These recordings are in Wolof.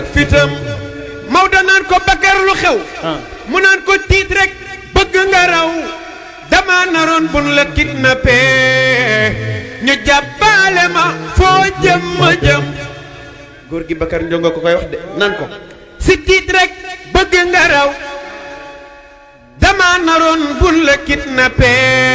fitam Maodo naan ko Bakar lu xew mu naan ko tiit rek bëgg nga raw dama naroon bun la kidnappé ñu jàppale ma foo jëm ma jëm góor gi Bakar Ndiongo ko koy wax de naan ko si tiit rek bëgg nga raw dama naroon bun la kidnappé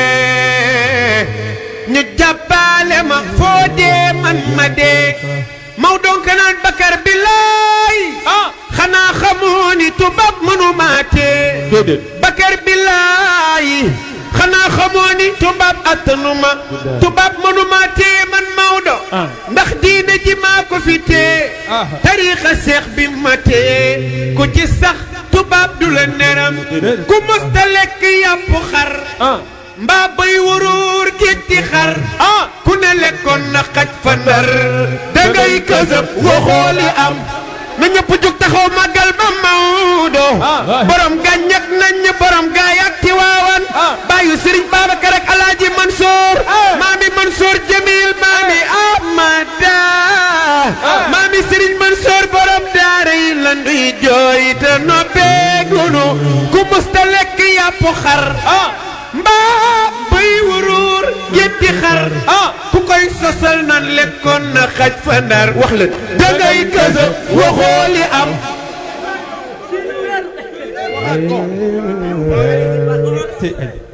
ñu jàppale ma foo dee man ma dee Maodo ka naan Bakar billaay xanaa xamoo ni tubaab mënuma tee déedéet Bakar billaay xanaa xamoo ni tubaab attanuma tubaab mënuma tee man Maodo Ah. ndax diine ji maa ko fi tee Ah. tariixa seex bi ma tee ku ci sax tubaab du la neram Déedéet. ku musta lekk yàpp xar ah mbaa bay wuruur gétti xar ah ku ne lekkoon na xaj fa ndar dangay kësëb waxoo li am na ñëpp jug taxaw màggal ba Maodo Ah. borom gàññak nañ borom gaay ak Tiwaawan Ah. bàyyu Sëriñ Babacar ak Alaaji Mansour maami Mansour Jamil maami Amada maami Sëriñ Mansour borom daara yi lan duy jooy te noppeegunu ku musta lekk yàpp xar ah mbaa bay wuruur yetti xar ah ku koy sosal nan lekkoon na xaj fa ndar wax la dangay kësa waxoo li am te